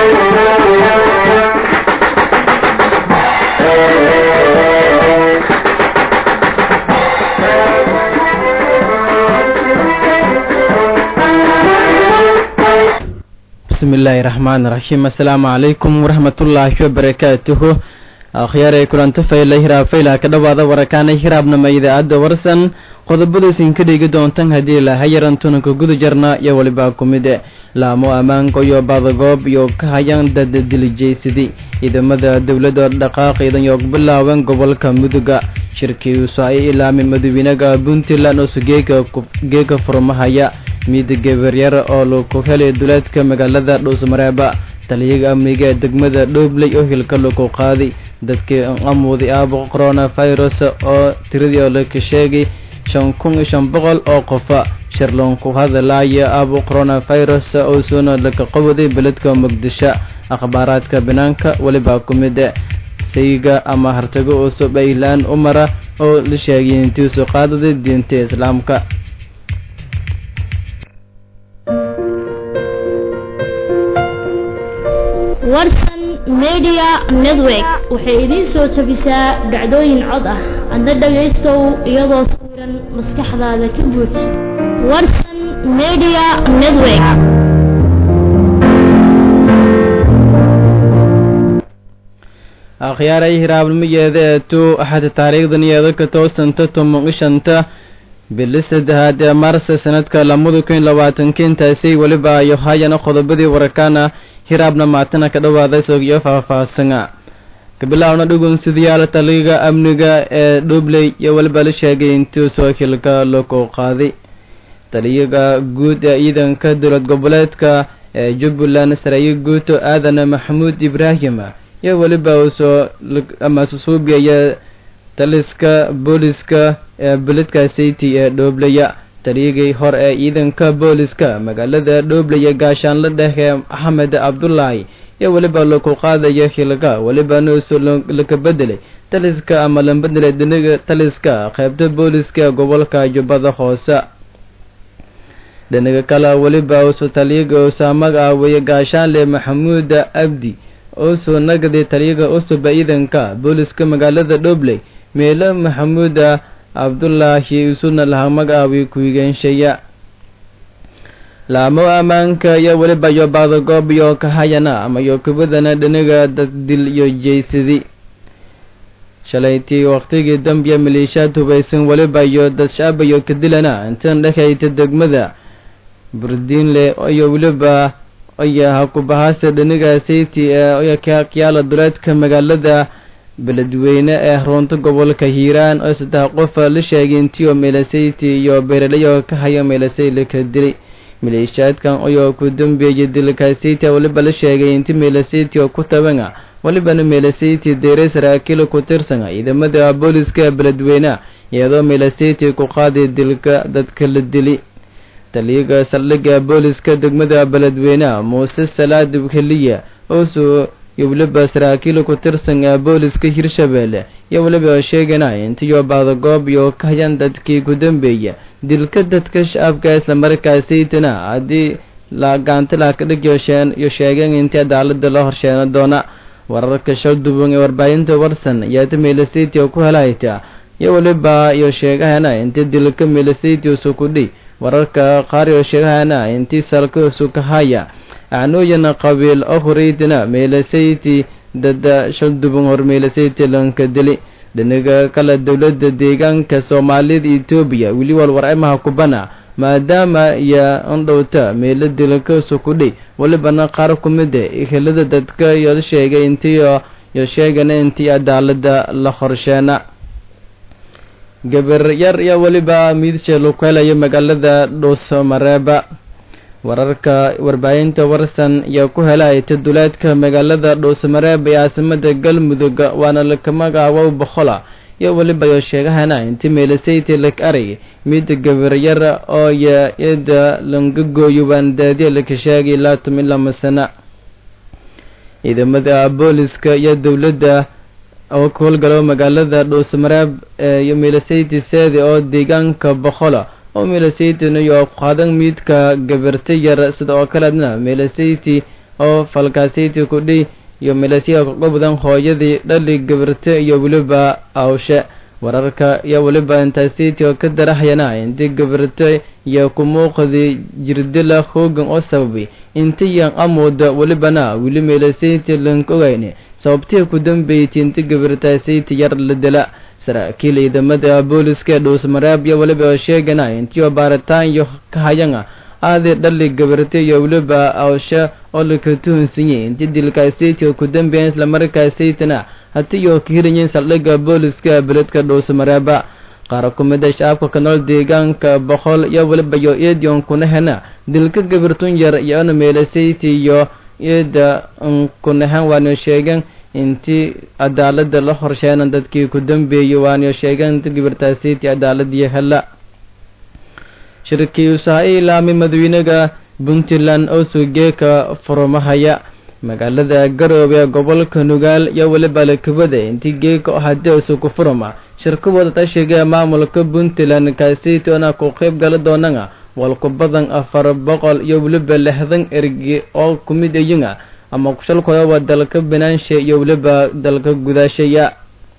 bismi illaahi raxmaani raxiim assalaamu calaykum waraxmatullaahi wabarakaatuhu akhyaaray kulanto fayla hiraab faylaha ka dhowaada warakaana hiraabnama idaacadda warsan qodobadaysin ka dhigi doontan haddii la hayaran tunanka guda jarna iyo weliba ku mid laamo ammaanka iyo badagoob iyo ka hayaan dadadilijeysadi ciidamada dowladda dhaqaaqeedan iyo bilaaban gobolka muduga shirkiisu ay ilaami madawiinaga puntland oo sugeega geega furmahaya miid geberyar oo laku helay duleedka magaalada dhuusmareeba taliyaga amniga ee degmada dhoobley oo hilka laku qaaday dadkii amuuday aabo coronavirus oo tiradii laka sheegay shan kun iyo shan boqol oo qofa shirloon ku hadalaya aabo coronavirus oo soona laka qawaday beledka muqdisho akhbaaraadka banaanka weliba ku mid sayga ama hartago cusub aylaan umara oo la sheegay intiisu qaadaday diinta islaamka warsan media network waxay idiin soo jabisaa dhacdooyin cod ah adna dhagaystow iyadoo sawiran maskaxdaada ka buuj warsan media network akhyaaray hiraabnimayeeda ee tu axad taariikhdan iyada ka toosanta toban ishanta bili saddexaad ee maarsa sanadka lamada kun labaatanka intaasi weliba ayo hayana qodobadii warakaana hiraabna maatana ka dhawaada sogiyo faahfaahsana kabilaawna dhugunsidayaal taliga amniga ee dhubley iyo weliba la sheegay intuu soo hilka laku qaaday taliyaga guud ee ciidanka dowlad goboleedka ee jubbaland saraayi guuto aadan maxamuud ibraahim iyo weliba usoo ama susuubiyaya taliska booliska ee beledka city ee dhooblaya taliyagii hor ee ciidanka booliska magaalada dhooblaya gaashaanla dhexe axmed cabdulaahi iyo weliba laku qaadaya hilka weliba nuuso laka bedelay taliska ama la bedelay diniga taliska qeybta booliska ee gobolka jubbada hoose dhinaga kale weliba usu taliyaga usa magacaawaya gaashaanle maxamuud abdi uusoo nagaday taliyaga usuba ciidanka booliska magaalada dhoobley meelo maxamuuda cabdulaahi isuna laha magacaabi kuigeenshaya laamo ammaanka iyo weliba iyo baadagoob iyo kahayana ama iyo kubadana dhinaga daddil iyo jeysadi shalaytii waqtigii dambiya maleeshiyaad hubaysan weliba iyo dadshacab iyo kadilana intan dhexayta degmada burdiinle iyo weliba iyo hakubahaasta dhinaga sayti ee kyaala duleedka magaalada beledweyne ee runta gobolka hiiraan oo saddex qof la sheegay intii oo meelasayti iyo beeralayo ka haya meelasay laka dilay maleeshiyaadkan ayoo ku dambeeyay dilka sayti weliba la sheegay inti meelasayti oo ku tabana welibana meelasayti deere saraakiil ku tirsan ciidamada booliska ee beledweyne iyadoo meelasayti ku qaaday dilka dadka la dili taliyaga saldhigga booliska degmada beledweyne muuse salaad keliya oosoo iyo weliba saraakiil ku tirsan ee booliska hirshabeelle iyo weliba sheeganay intiyo baadagoob iyo ka hayaan dadkii ku dambeeya dilka dadka shacabka islamarkaasaytana haddii gaantila ka dhig iyo sheegeen intii cadaalada la horsheeno doona wararka shalduban ee warbaahinta warsan ayaata meelasayty oo ku helayta iyo weliba iyo sheegahana intii dilka meelasayty usu kudhi wararka qaar iyo sheegahana intii salka usu ka haya acnooyana qabiil oo horeydana meelasayti dada shalduban hor meelasayti lanka dili dhinaga kale dowladda deegaanka soomaalida etoobiya weli walwarcimaha kubana maadaama iyo andhowta meelo dilka sukudhi welibana qaar ku mida helada dadka iyo sheegay intii iyo sheegana intii cadaalada la qorsheena gabar yar iyo weliba miidsha laku helayo magaalada dhuusmareeba wararka warbaahinta warsan ayaa ku helayta duleedka magaalada dhuusmareeb ee caasimada galmudug waana laka magacaabo boqola iyo weliba yo sheegahana inti meelasayti lak arag mid gabaryar oo yada langagooyo waandaadiya laka sheegay ilaa toban lama sana ciidamada booliska iyo dowladda oo ku howlgalo magaalada dhuusmareeb iyo meelasayti seede oo deegaanka boqola oo meelasayti iyo qaadan miidka gabarta yar sida oo kaleedna meelasayti oo falkaasiti kudhi iyo milasiya kaqobdan hooyadii dhali gabirta iyo weliba awshe wararka iyo weliba intaasiti oo ka darahyana inti gabirta iyo kumuuqdii jirdila hoogan oo sababay intiyan amooda welibana weli meelasiti lankogayne sababtii ku dambeeytay inti gabirtaasiti yar la dila saraakiil ciidamada booliska dhuusmareeb iyo weliba oo sheegana intiyo baaritaan iyo ka hayana aadii dhali gabirta iyo weliba awshe oo laka tuhunsinyey inti dilkaasiti oo ku dambeeyan islamarkaasitana hatiyo ka hirayiin saldhigga booliska beledka dhuusmareeba qaar ku mid a shacabka ka nool deegaanka boqol iyo weliba yo eedion kunahena dilka gabirtun yar iyoona meelasiti iyo eeda nkunahan waanu sheegeen inti cadaalada la horsheena dadkii ku dambeeyey waanu sheegeen inti gabirtaasiti cadaaladii hela shirkii usaha ilaamay madawiinaga puntland oo sugeeka furumahaya magaalada garoobe ee gobolka nugaal iyo weliba lakabada intii geeka hadeesu ku furuma shirka wadatashiga maamulka puntland kaasitoona ku qayb gala doonana walku badan afar boqol iyo weliba lixdan ergi oo kumid ayinga ama kushalkoodawa dalka banaanshe iyo weliba dalka gudaashaya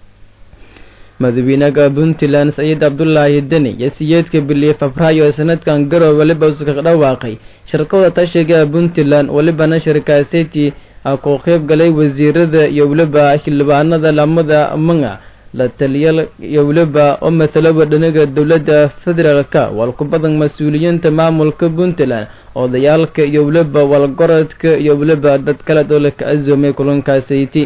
madawiinaha puntland sayid cabdulaahi deni iyo siyeedka biliye febraayo ee sanadkan garoobe weliba uska dhawaaqay shirkada tashiga puntland welibana shirkaaseti ku qayb galay wasiirada iyo weliba xildhibaanada lamada manga la taliyal iyo weliba oo matalaba dhinaga dowladda federaalka walku badan mas-uuliyiinta maamulka puntland odayaalka iyo weliba walgorodka iyo weliba dad kale oo laka azoomay kulankaasiti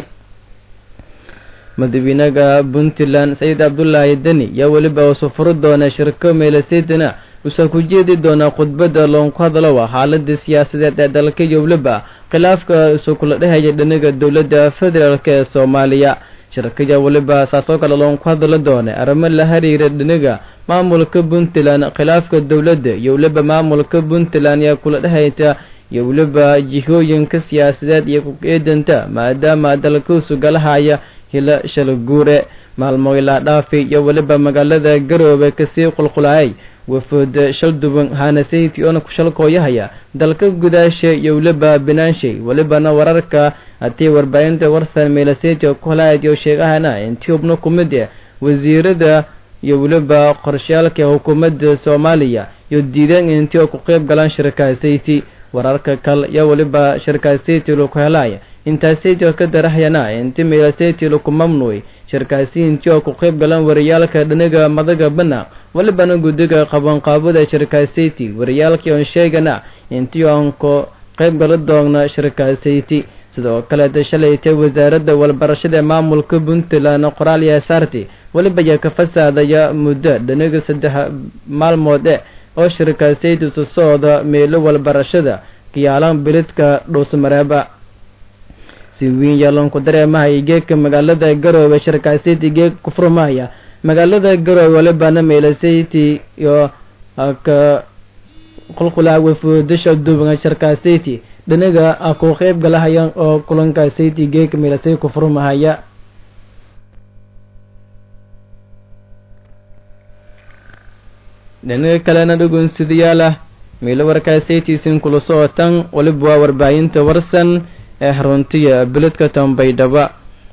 madawiinaha puntland sayid cabdulaahi deni yaa weliba usu furi doona shirko meelaseydana usa ku jeedi doonaa khudbadda loonku hadalowa xaalada siyaasadeed ee dalka iyo weliba khilaafka isu kula dhehaya dhinaga dowladda federaalk ee soomaaliya shirkaya weliba saasoo kale loonku hadalo doona arrimo la xiriira dhinaga maamulka puntland khilaafka dowladda iyo weliba maamulka puntland yaa kula dhehayta iyo weliba jihooyinka siyaasadeed iyo ku-eedanta maadaama dalkuusu galahaya hila shalguure maalmo ilaa dhaafi iyo weliba magaalada garoobe kasii qulqulaayay wafood shalduban haanasayti oona ku shalkooyahaya dalka gudaasha iyo weliba binaanshay welibana wararka hatii warbaahinta warsan meelaseyti oo ku halaayad iyo sheegahana intii hubno ku mid eh wasiirada iyo weliba qorshayaalka xukuumadda soomaaliya iyo diideen intii oo ku qayb galaan shirkaasayti wararka kale iyo weliba shirkaasayti laku helaaya intaasaytii oo ka darahyana inti meelasayti laku mamnuuy shirkaasi intii oo ku qayb galaan wariyaalka dhinaga madaga bana welibana guddiga qabanqaabada shirkaasayti wariyaalkii oon sheegana intii oon ku qayb gala doona shirkaasayti sidoo kaleeta shalaytay wasaaradda walbarashada ee maamulka puntland qoraal yaasaarti weliba yaa ka fasaadaya muddo dhinaga saddex maalmood e oo shirkaasayti susooda meelo walbarashada kiyaalan biridka dhuusmareeba si wiin yaalanku dareemahaya geegka magaalada garoobe shirkaasayti geeg ku furmahaya magaalada garoobe walibana meelasayti iyo ka qulqulaa wafoodasha duuban shirkaasayti dhinaga ku qayb galahaya oo kulankasayti geegka meelasay ku furmahaya dhinaga kalena dhugunsidayaala meelo warkaasaytiisin kula socotan waliba waa warbaahinta warsan ee xaruntiya beledka tambaydhaba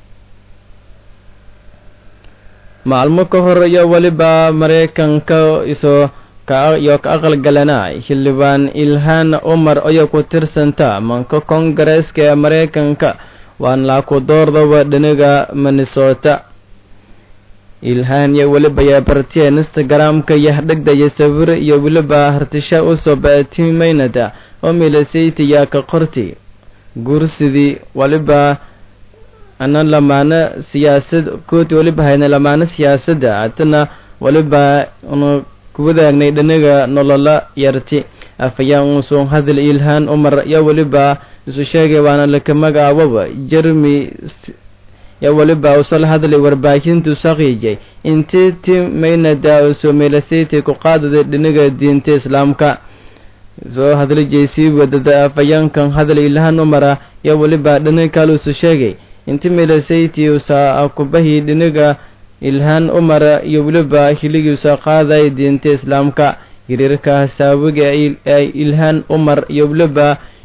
maalmo ka horeeya weliba maraykanka isoo iyo ka aqal galana xildhibaan ilhaan umar ayaa ku tirsanta manka kongareeska ee maraykanka waan laaku doordaba dhinaga minnesota ilhaan iyo weliba yaa bartiya instagramka yahdhegdaya sawir iyo weliba hartisha usoo baatimaynada oo milasaytiyaa ka qorti guursidii waliba ana lamaano siyaasad kooti waliba hayna lamaano siyaasadda hatana waliba unu kuwadaagnay dhinaga nolola yarti afayaan uusoo hadal ilhaan umar yaa waliba isu sheegay waana laka magacaababa jermi yaa waliba usala hadlay warbaahintu saqiijay intii ti maynada usoo meelasaytay ku qaadada dhinaga diinta islaamka soo hadlijaysi wadada afayaankan hadal ilhaan umara yaa weliba dhinaga kaluusu sheegay inti meelasayti usa akubahi dhinaga ilhaan umara iyo weliba hiligiusa qaaday diinta islaamka hiriirka hasaawiga ee ilhaan umar iyo weliba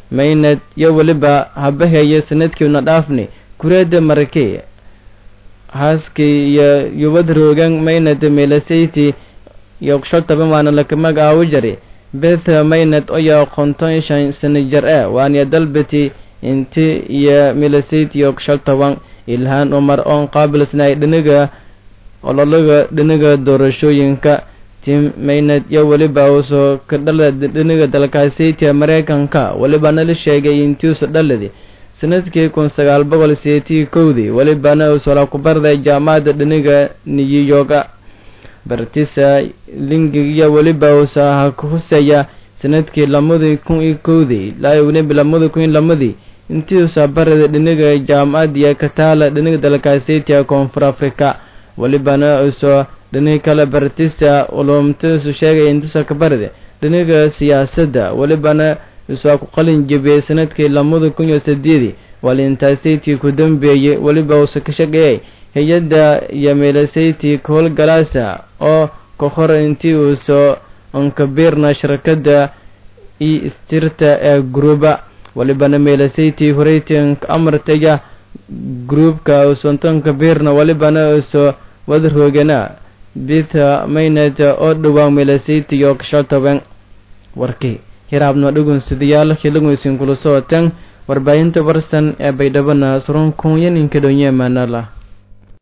maynad iyo weliba habaheeye sanadkiina dhaafni kureeda marake haaskii iyo yubad roogan maynad meelasayti iyo shaltaba maana laka magacaawo jari beth maynad oya konton shan sano jar e waaniya dalbati inti iyo meelasayti iyo shaltaban ilhaan umar oon qaabilsnaay dhiniga ololaga dhiniga doorashooyinka tim maynad iyo weliba uusoo ka dhala dhiniga dalkaaseytiya mareykanka welibana la sheegay intiusa dhaladi sanadkii kun sagaal boqol sideetii kowdii welibana uusala ku barday jaamacadda dhiniga new yorka bartisa lingigiyo weliba uusa ha ku husaya sanadkii lamadii kun iyo kowdii ilaa weliba lamadii kun iyo lamadii intiusa barada dhiniga jaamacadiya kataala dhiniga dalkaaseytiya koonfur africa welibana uusoo dhiniga kale bartista ulumtiisu sheegay intusa ka barade dhiniga siyaasadda welibana iswaa ku qalin jebiyey sanadkii lamada kun iyo sideedii walintaasaytii ku dambeeyey weliba uusa ka shaqeeyay hay-adda iyo meelasaytii kahowlgalaasa oo ka hor intii uusoo ankabiirna shirkadda io istirta ee gruuba welibana meelasaytii horeytin amartaya gruubka usantanka biirna welibana uusoo wadarhoogana bitha maynad oo dhowaa meelasaytii iyo kashaltaben warkii hiraabno dhugunsidayaal hilagoysin kula socoteen warbaahinta warsan ee baydhabana surun kunyaninka dhonye maanala